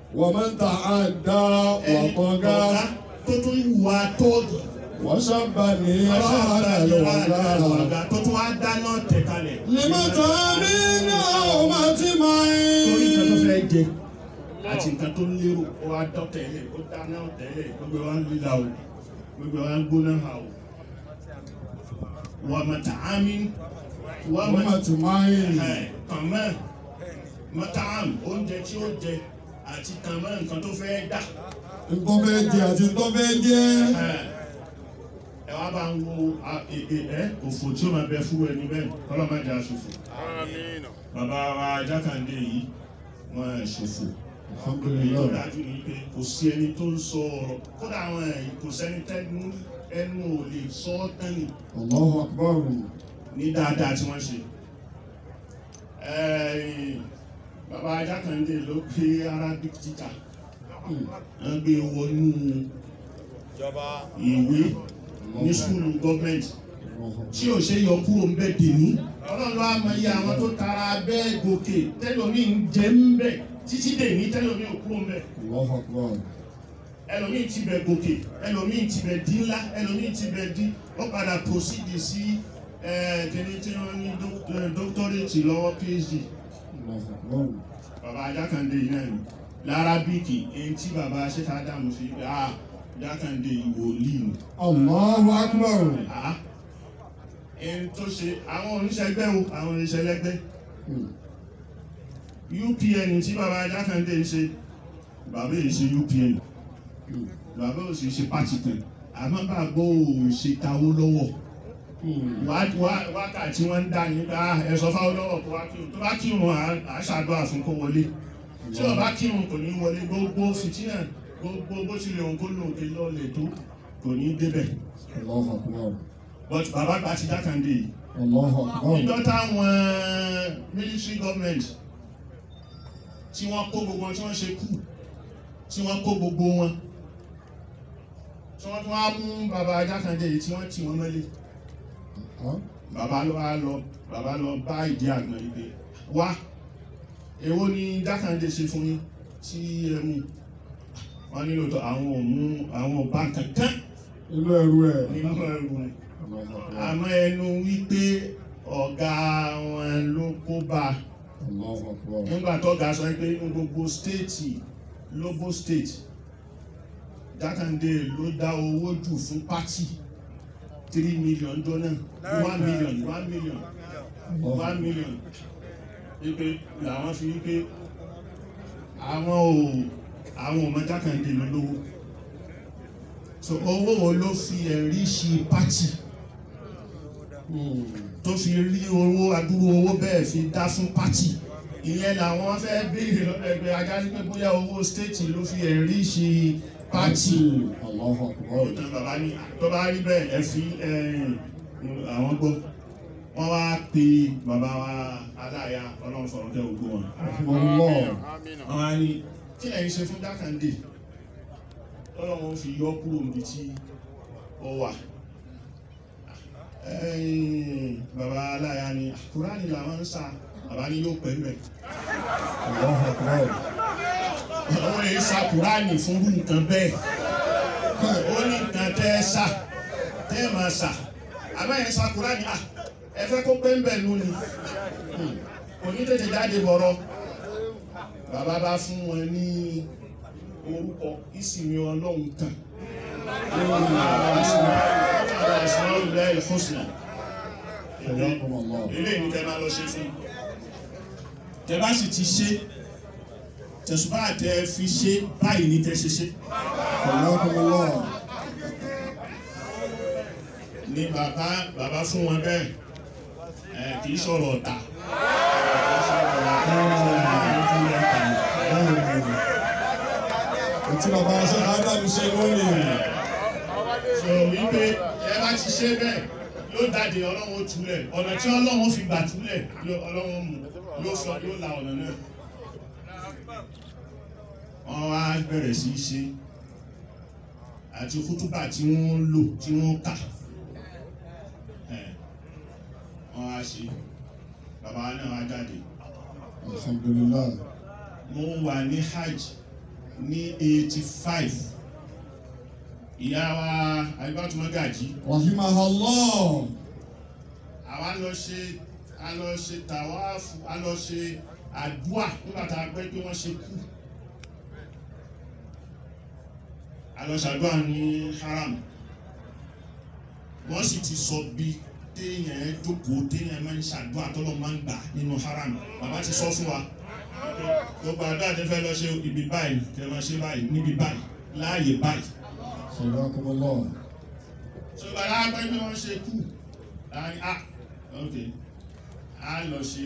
ومن تعدى ẹni وطغى ọ̀gá tó tún wà tọ́ọ̀gì وشبني هذا الوغى ọ̀gá tó tún wá dáná tẹ̀ kalẹ̀. لمتى من أمة torí nǹkan tó معين fẹ́ jẹ àti nǹkan tó lérò ó wá dán tẹ́lẹ̀ ó dáná tẹ́lẹ̀ gbogbo wa ń líla o gbogbo wa ń gbóná ha o. wà mọ̀tà ámì wà mọ̀tà أمة معين kàmẹ́ mọ̀tà ámì oúnjẹ tí ó jẹ àti kàmẹ́ nǹkan tó fẹ́ dà. nǹkan fẹ́ jẹ àti nǹkan fẹ́ jẹ ẹ wá bá ń wo a- e- e- ẹ òfò tí ó máa bẹ fún ẹni bẹ́ẹ̀ kọ́lọ́ má jẹ́ aṣòfò. bàbá wa jákàndé yìí wọ́n ẹ̀ ṣòfò. èyí tó alhamdulilayi dájú ni pé kò sí ẹni tó ń sọ ọ̀rọ̀ kódà àwọn ẹ̀yìn kò sẹ́ni tẹ́nu ẹnu ò lè sọ ọ́ tẹ́nì allahu akbar ní dáadáa tí wọ́n ṣe. Ẹ̀yìn, bàbá jákàndé ló gbé arabic teacher wọ́n gbé wọnú ìwé ní skulu gọ́ọ̀mẹ̀ntì tí ò ṣe yọ kúrò ń bẹ̀ dèní. ọlọ́run á mọ iye àwọn tó tara bẹ́ẹ̀ gòkè tẹ́lómi ń jẹ́ ń bẹ̀ títí dèní tẹ́lómi ò kúrò ń bẹ̀. allahu akbar ẹlòmíì ti bẹ̀ gòkè ẹlòmíì ti bẹ̀ dín ńlá ẹlòmíì ti bẹ̀ dín ó padà proceed sí kíní tí wọ́n ní doc- eh, doctorate lọ́wọ́ phd allahu akbar bàbá ajákàndé yìí náà ni lárabíkì èyí tí bàbá ṣẹ́ta dàmú fi pé ah ajákàndé yìí wòlíì ni. allahu akbar Ah, ẹni tó ṣe àwọn oníṣẹ́gbẹ́ o àwọn oníṣẹ́lẹ́gbẹ́ UPN tí bàbá Jákàndé ń ṣe bàbá yìí ṣe UPN bàbá ò sì ṣe pàtì kan àmọ́ bàbá ò ṣe tawó lọ́wọ́ Wá- wá- wákàtí wọ́n ń dá ní ká ẹ̀sọ́ fáwọn lọ́wọ́ kó wá kírun tó bá kírun à- à ṣàdúrà fún kó wọlé tí ó bá kírun kò ní wọlé gbogbo fìtínà gbogbo bó tilẹ̀ òun kó lòun ké lọ́ọ̀lẹ̀ tó kò ní débẹ̀ allahu akbar but bàbá gba ti Jákàndé yìí allahu akbar níjọ́ táwọn military government tí wọ́n kó gbogbo wọn tí wọ́n ṣe kú tí wọ́n kó gbogbo wọn tí wọ́n tún wá mú bàbá Jákàndé yìí tí wọ́n tì wọ́n mọ́lé bàbá lọ wá lọ bàbá lọ bá ìdí àgbọn yìí pé wá èwo ni Jákàndé ṣe fún yín tí ẹ mú wọn nílò tó àwọn ò mú àwọn ò bá kankan inú ẹrú ẹ nínú ẹrù rẹ̀ allahu akbar àmọ́ ẹnu wípé ọ̀gá wọn ló kó bá a allahu akbar nígbà tó ga sọ pé ní gbogbo stéètì Lobo state Jákàndé ló dá owó jù fún pátì three million dọ́nà one million one million one million wípé làwọn fi wípé àwọn ò àwọn ò mọ Jákàndé ló lówó so owó wo ló fi ẹ̀rí ṣe pátì tó fi rí owó adúrú owó bẹ́ẹ̀ fi dá fún pátì ìyẹn làwọn fẹ́ béèrè lọ́dọ̀ ẹgbẹ́ ajá sí pé bóyá owó stéètì ló fi ẹ̀rí ṣe pátì allahu akbar ọ̀tàn bàbá ní tó bá rí bẹ́ẹ̀ ẹ fi àwọn gbọ́ wọ́n wá pe bàbá wa aláya ọlọ́run sọ̀rọ̀ kẹ́ ògbó wọn allah wọ́n wá ní kí lẹ́yìn ṣe fún Jákàndé ọlọ́run fi yọ kúrò níbi tí ó wà ẹ̀yìn bàbá aláya ni Kùránì làwọn ń sa bàbá ní yóò pẹ́ mbẹ́ allahu akbar àwọn èyí sa Kùránì fún irú nǹkan bẹ́ẹ̀ ó ní nǹkan tẹ́ ẹ sà tẹ́ ẹ máa sà àbẹ́yẹn sa Kùránì à ẹ fẹ́ kó pẹ́ mbẹ́ nù ni kò ní tètè jáde bọ̀rọ̀ bàbá bá fún wọn ní orúkọ ìsinmi ọlọ́run kan Asmaul Husna Jazakum Allah. eléyìí ni tẹ́ máa lọ ṣe fún tẹ́ bá sì ti ṣe tẹ̀sùbá tẹ fi ṣe báyìí ní tẹ́ ṣe ṣe Jazakum Allah. ni bàbá bàbá fún wọn bẹ́ẹ̀ ẹ̀ kì í sọ̀rọ̀ ọ̀tà Ètí bàbá ṣe Ádámù ṣe lónìí. sọ wípé ẹ bá ti ṣe bẹ́ẹ̀ yóò dáde ọlọ́run ó túlẹ̀ ọ̀nà tí ọlọ́run fi gbà túlẹ̀ yóò- ọlọ́run mú yóò sọ yóò la ọ̀nà náà wọ́n wá bẹ̀rẹ̀ sí í ṣe àti kútúbà tí wọ́n ń lò tí wọ́n kà ẹ̀, wọ́n wá ṣe bàbá náà wá jáde Alhamdulillah. mo wà ní hajj ní eighty five ìyá wa Àyìbátù Mágàjí rahimahullah àwa lọ ṣe a lọ ṣe tàwáàfù a lọ ṣe àdúà nígbà tá a gbẹ́ pé wọ́n ṣe kú a lọ ṣàdúà ní haram wọ́n sì ti sọ bí téèyàn jókòó téèyàn máa ń ṣàdúà tọ́lọ́ máa ń gbà nínú haram bàbá ti sọ fún wa gbogbo àdúrà tẹ́ fẹ́ lọ ṣe ibi báyìí tẹ́ máa ṣe báyìí níbi báyìí láàyè báyìí Jazakumullah. ṣùgbọ́n alágbẹ́ bí wọ́n ṣe kú láàrin ah ok a lọ ṣe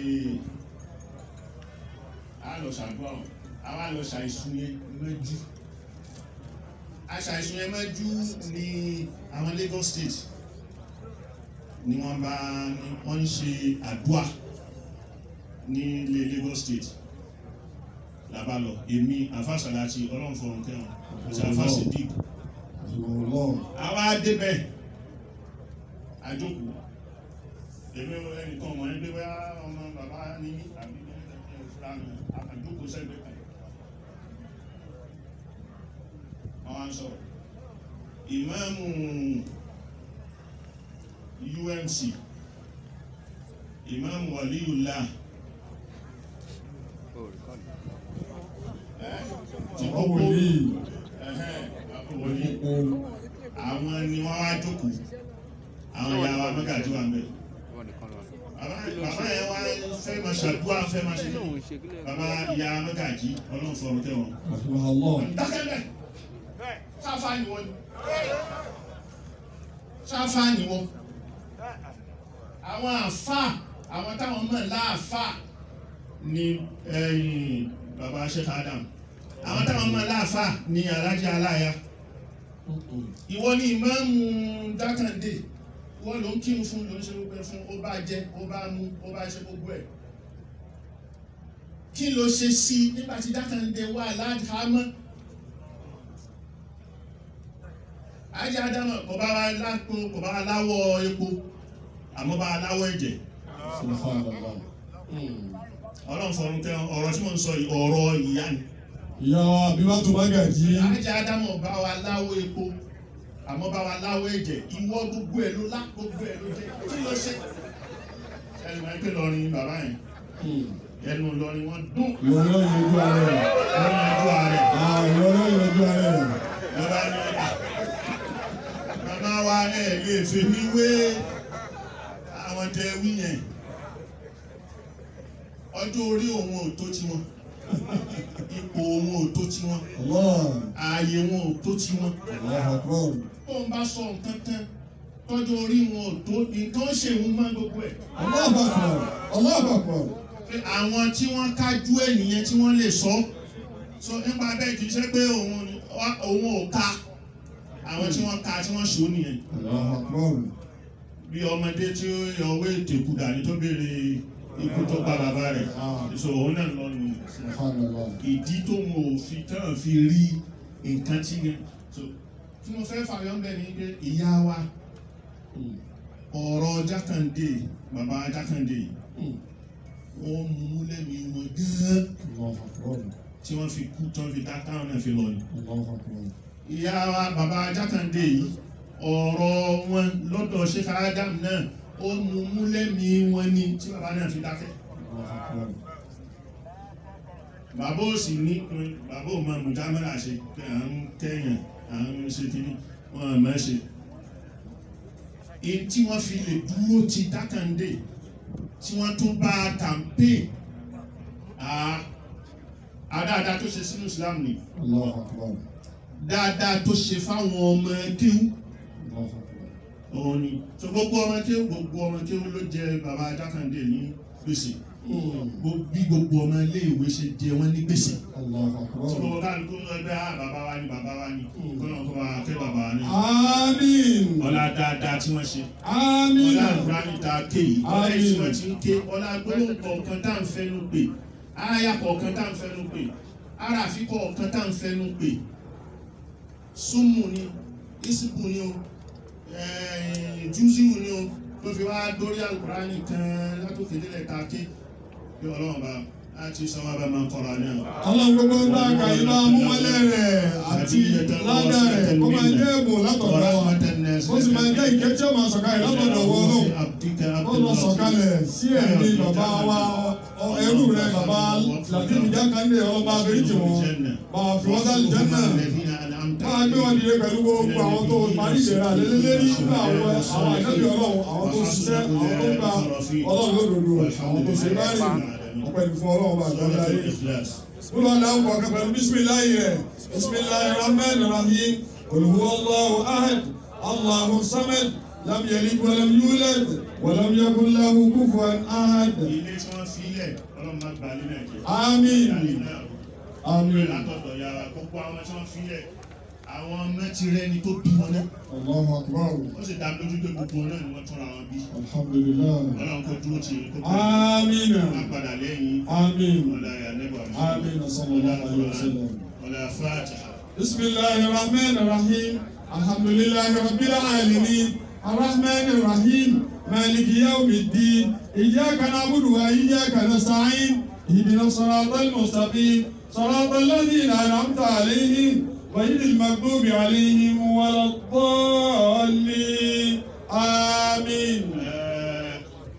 a lọ ṣàdúrà wọn a wá lọ ṣàìsùn yẹn mẹ́jú aṣàìsùn yẹn mẹ́jú ní àwọn Lagos State ni wọ́n bá ní wọ́n ń ṣe àdúà ní ilé Lagos State làbá lọ èmi àfàṣàlà àti ọlọ́run fọ̀rùn kẹwọn àti àfàṣẹ dìbò Rahimahullah. àwa débẹ̀ àjókòó èmi ò ẹnìkan ọmọ ẹgbẹ́ bá ọmọ bàbá ní mí àbí ìfúlànà àjókòó sẹ́gbẹ́ kan àwọn ń sọ̀rọ̀ ìmáàmù UMC ìmáàmù Waliyullah ẹ́ tí Bàbá gbogbo wòlíì. ẹ̀hẹ́n àbúwọ̀lì Ohun. àwọn ni wọ́n wá jókòó àwọn ìyá wa mẹ́gàjú wa mẹ́ bàbá bàbá yẹn wá fẹ́ máa ṣàdúrà fẹ́ máa ṣe kí bàbá ìyá mẹ́gàjí ọlọ́run fọ̀rọ̀ tẹ́ wọn. Rahimahullah. dákẹ́lẹ̀ sáfà ni wọ́n ni sáfà ni wọ́n àwọn àfà àwọn táwọn mọ̀ láàfà ni ẹ̀yìn bàbá Sheikh Adam àwọn táwọn mọ̀ láàfà ni alájà aláya ìwọ ni ìmáàmù dákàndé ìwọ ló ń kírun fún ló ń ṣe gbogbo ẹ fún ó bá jẹ ó bá mú ó bá ṣe gbogbo ẹ kí ló ṣe sí i nígbà tí dákàndé wà ládàámọ́ ajé adámọ̀ kò bá wa lápò kò bá wa láwọ̀ epo àmọ́ bá wa láwọ̀ ẹ̀jẹ̀ Subhanallah. ọlọ́run fọ̀run kẹ́ ọ̀rọ̀ tí mo ń sọ yìí ọ̀rọ̀ ìyá ni Ìyá wa Àbíbátù Mágàjí. ajé adámọ̀ bá wa láwọ̀ epo àmọ́ bá wa láwọ̀ ẹ̀jẹ̀ ìwọ gbogbo ẹ̀ ló lá gbogbo ẹ̀ ló jẹ́ kí ló ṣe ẹni máa ń pè lọrin bàbá yẹn ẹnu lọrin wọn dún Ìwọ náà yanjú ara rẹ̀. lọrin ojú ààrẹ Ah, ìwọ náà yanjú ara rẹ̀. lọba ní màmá wa ẹ lè fi mí wé àwọn tẹ wí yẹn ọjọ́ orí òun ò tó tiwọn ipò òun ò tó tiwọn Allah. ààyè wọn ò tó tiwọn Allahu Akbar. tó ń bá sọ nǹkan tán tọ́jú orí wọn ò tó nǹkan ṣèwọ́n máa gbogbo ẹ̀ Allahu Akbar. Allahu Akbar. pé àwọn tí wọ́n kájú ẹ̀ nìyẹn tí wọ́n lè sọ so nípa bẹ́ẹ̀ kì í ṣe pé òun ni- wá- òun ò ka àwọn tí wọ́n ka tí wọ́n ṣó nìyẹn Allahu Akbar. bí ọmọdé tí ó yọ owó ètò ìkú dání tó béèrè ikú tó pa bàbá rẹ̀ so òun náà lọ nù Subhanallah. ìdí tó mọ òfin tán fi rí nǹkan tí yẹn so tí mo fẹ́ fàyọ́ ń bẹ̀ ni pé ìyá wa ọ̀rọ̀ jákàndé bàbá jákàndé wọ́n mú lẹ́mìí wọn gán Allahu Akbar. tí wọ́n fi kú tán fi dá táwọn náà fi lọ ni. Allahu Akbar. ìyá wa bàbá jákàndé yìí ọ̀rọ̀ wọn lọ́dọ̀ Sheikh Adam náà ó mú mú lẹ́mìí wọn ni tí bàbá náà fi dákẹ́. Allahu Akbar. bàbá ò sì ní bàbá ò mọ mùjámẹ́rà ṣe pé à ń kẹ́yàn à ń ṣe kíní wọn à máa ṣe. èyí tí wọ́n fi lè dúró ti dákàndé tí wọ́n tún bá kàmpé àdáadáa tó ṣe sínú Islam ni Allahu Akbar. dáadáa tó ṣe fáwọn ọmọ kéwú Allahu Akbar. òun ni so gbogbo ọmọ kéwú gbogbo ọmọ kéwú ló jẹ bàbá Jákàndé ní gbèsè Gbogbo- bí gbogbo ọmọ ilé ìwé ṣe jẹ wọn ní gbèsè Allahu tí Akbar. gbogbo kálukú ẹgbẹ́ á bàbá wa ni bàbá wa ni kọ́nà kó bá kẹ́ bàbá wa ni Àmín. ọlá dáadáa tí wọ́n ṣe Àmín. ọlá ìgbani ta ké yìí ọlá Àmín. ìṣúná tí ń ké ọlá gbólóhùn kọ̀ọ̀kan tá à ń fẹ́nu pè áyà kọ̀ọ̀kan tá à ń fẹ́nu pè aráàfin kọ̀ọ̀kan tá à ń fẹ́nu pè súnmù ni ìsìnkú ni o júùsìwù ni o tó fi wá dórí àlùkùránì kan látòkè délẹ̀ ta ké bí ọlọ́run bá àti sọ́wọ́bà máa kọ́ra náà. ọlọ́run gbogbo ń bá ka ibà múmọ́lẹ̀ rẹ̀ àti ládà rẹ̀ kó máa jẹ́ èbò látọ̀dọ̀ wa ó sì máa jẹ́ ìkẹ́ tí ó máa sọ̀kalẹ̀ látọ̀dọ̀ wọ ọlọ́run ó lọ sọ̀kalẹ̀ sí ẹ̀mí bàbá wa ọ- ẹrú rẹ̀ bàbá Latif Jákàndé ọlọ́ba abẹ́rìjì wọn bàbá fi wọ́n sálì jẹ́ náà máa gbé wọn dìde pẹ̀lú gbogbo àwọn tó parí ìdẹ̀ra lélẹ́lẹ́rí nínú àwọn àwọn àjọbí ọlọ́run àwọn tó ṣiṣẹ́ àwọn tó gba ọlọ́run lódodo àwọn tó ṣe báyìí ọpẹ́ ní fún ọlọ́run bá àjọ láyé. Kúlọ̀ aláwọ̀ kọ̀ọ̀kan pẹ̀lú bísímìláì rẹ̀ bísímìláì rahman rahim olùwọ́ Allahu ahad Allahu samad lam yalid walam yulad walam yakun lahu kufuwan ahad. ilé tí wọ́n fi lẹ̀ ọlọ́run máa gbà ní nàìjíríà. Àmín. Ìyáálé náà Àmín. látọ̀dọ̀ yàrá gbogbo àwọn tí wọ́n fi lẹ̀ àwọn mẹ́tì rẹ̀ ni tó bí wọn náà. Allahu akbar. ó sì dá mi lójú pé gbogbo wọn náà ni wọ́n túnra wọn bí. Alhamdulillah. ọlọ́run kò dúró tì í kó pẹ́ Àmín. máa padà lẹ́yìn Àmín. ọ̀la ìyànẹ́bà Àmín. Sallallahu alayhi wa sallam. ọ̀la fàájà. بسم الله الرحمن الرحيم الحمد لله رب العالمين الرحمن الرحيم مالك يوم الدين إياك نعبد وإياك نستعين اهدنا الصراط المستقيم صراط الذين أنعمت عليهم غير المغضوب عليهم ولا الضالين آمين Ẹ,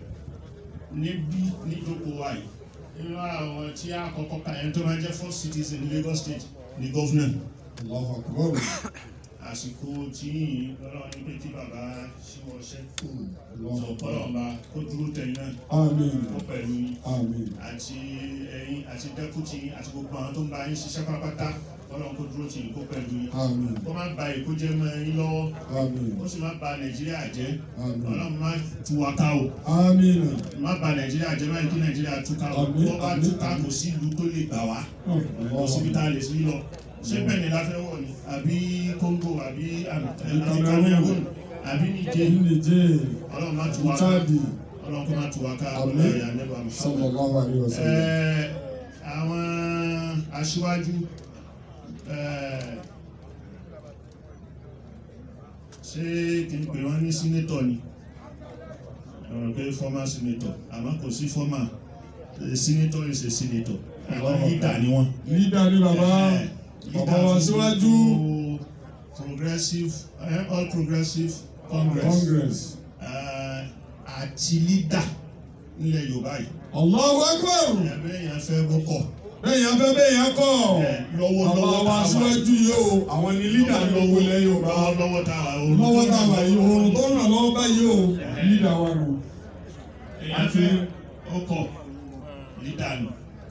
níbí níjókòó wa yìí nínú àwọn tí a kọ́kọ́ ka ẹni tó máa jẹ́ first citizen ní Lagos State ní gọ́fúnà الله أكبر àsìkò tí yìí lọ́rọ̀ ní pé kí bàbá ṣíwọ́ ṣẹ́ الله sọ̀pọ̀lọ̀ أكبر ọba kó dúró tẹ̀yìn náà آمين kó pẹ̀lú yín آمين àti ẹ̀yin àti dẹ́kùtì yín àti gbogbo àwọn tó ń bá yín ṣiṣẹ́ pápátá ọlọ́run kó dúró tì yín kó pẹ̀lú yín آمين kó má ba èkó jẹ́ mọ́ yín lọ́wọ́ آمين ó sì má ba Nàìjíríà jẹ́ آمين ọlọ́run má tú wa ká o. آمين má ba nàìjíríà jẹ́ báyìí kí nàìjíríà túká o Àmín, wọ́n bá àmín, túká kò sí ìlú tó lè gbà wá kò síbi tá a lè sí lọ ṣé bẹ́ẹ̀ni la fẹ́ wọ̀ ni àbí Congo àbí àbí Cameroon àbí Niger Niger ọlọ́run má tú wa ká Chadi ọlọ́run kó má tú wa ká Àmín. ọlọ́run ẹ̀yà nẹ́bà Muhammad. sallallahu alayhi wa sallam. Ẹ, àwọn aṣíwájú ẹ, ṣé kí n pè wọ́n ní sínétọ̀ ni ọ̀rọ̀ pé former senator àmọ́ kò sí former A senator is a senator àwọn leader ni wọ́n. Lídà ni bàbá Ẹ, bàbá leader wa fún síwájú gbogbo progressive ẹ, all progressive congress Congress. ẹ, àti leader nílẹ̀ Yorùbá yìí Allahu Akbar. ẹ̀mẹ́ yẹn fẹ́ gbọ́kọ̀. Bẹ́ẹ̀ yẹn fẹ́ bẹ́ẹ̀ yẹn kọ́. lọ́wọ́ Bàbá lọ́wọ́ wa síwájú yìí o, àwọn ni lídà ní gbogbo ilẹ̀ Yorùbá. lọ́wọ́ lọ́wọ́ tá a wà o. Lọ́wọ́ tá a wà yìí, oòrùn tó ràn lọ́wọ́ báyìí o, lídà wa nù. èèyàn fẹ́ ọkọ̀ lídàánù.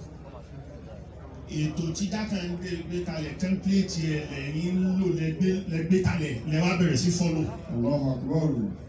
ètò tí Jákàndé gbé kalẹ̀ tẹ́ḿpìlẹ̀tì ẹ̀ lẹ́yìn ń lò lẹ́gbẹ́ lẹ́gbẹ́ kalẹ̀ lẹ́wà bẹ̀rẹ̀ sí fọ́lọ̀. Allahu Akbar.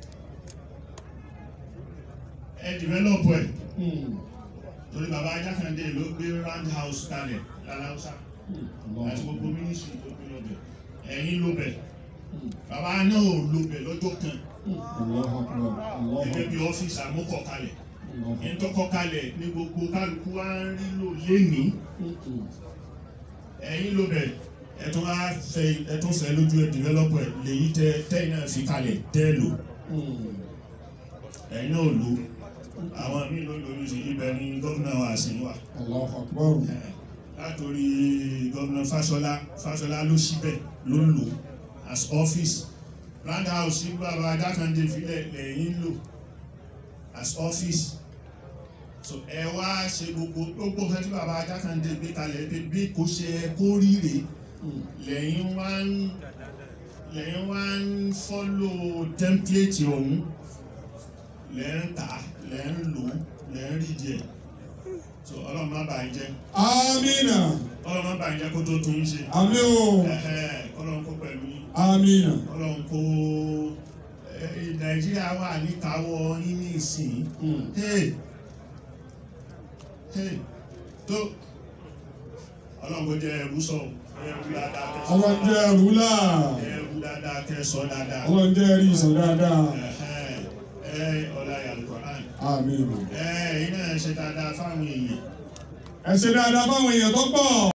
ẹ dìvẹ́lọ́pù ẹ̀ Hmm. torí bàbá Jákàndé ló gbé round house kalẹ̀ lálàúsá Allahu àti gbogbo Akbar. mínísírì tó gbé lọ́bẹ̀ ẹ̀yìn ló bẹ̀ bàbá náà ò lo bẹ̀ lọ́jọ́ kan Allahu Akbar. Allahu gẹ́gẹ́ Akbar. bí ọ́fíìsì àmúkọ̀ kalẹ̀. Allahu Akbar. ìtọ́kọ́ kalẹ̀ ní gbogbo kálukú wa ń rí lò lénìí Hmm. ẹ̀yin ló bẹ̀ ẹ̀tún á fẹ́ ẹ̀tún fẹ́ lójú ẹ̀ dìvẹ́lọ́pọ̀ ẹ̀ lèyí tẹ tẹ́yìn náà fi kalẹ̀ tẹ́ lò Hmm. ẹ̀yin náà lò àwọn míì ló lórí sí ibẹ̀ ní gómìnà wa sí wa Allahu Akbar. Ẹ̀, látòrí gómìnà Fáṣọlá Fáṣọlá ló síbẹ̀ ló ń lò as office round house sí bàbá Jákàndé filẹ̀ lẹ́yìn lò as office so ẹ wá ṣe gbogbo gbogbo nǹkan tí bàbá Jákàndé gbé kalẹ̀ pé bí kò ṣe ẹ kó ríre Hmm. lẹ́yìn wá ń lẹ́yìn wá ń fọ́lò tẹ́ḿpìlẹ̀tì ọ̀hún lẹ́ ń tà lẹ́ ń lò lẹ́ ń rí díẹ̀ so ọlọ́run má bàa jẹ́ Amina. ọlọ́run má bàa jẹ́ kó tó tún yín ṣe Àmì o. Ẹ̀hẹ́, ọlọ́run kó pẹ̀lú yín Amina. ọlọ́run kó ẹ, nàìjíríà wà níkàáwọ́ yín ní ìsìn Hmm. hey hey tó ọlọ́run kó jẹ́ ẹrú sọ ẹrú dáadáa kẹsàn Ọlọ́run jẹ́ rúlà. ẹrú dáadáa kẹsàn dáadáa Ọlọ́run jẹ́ rí ìsọ̀ dáadáa. Ẹ̀hẹ́, ẹ ọlá yàlùkọ́rán Amina. ẹ iná ṣe dáadáa fáwọn èèyàn Ẹ ṣe dáadáa fáwọn èèyàn tó pọ̀.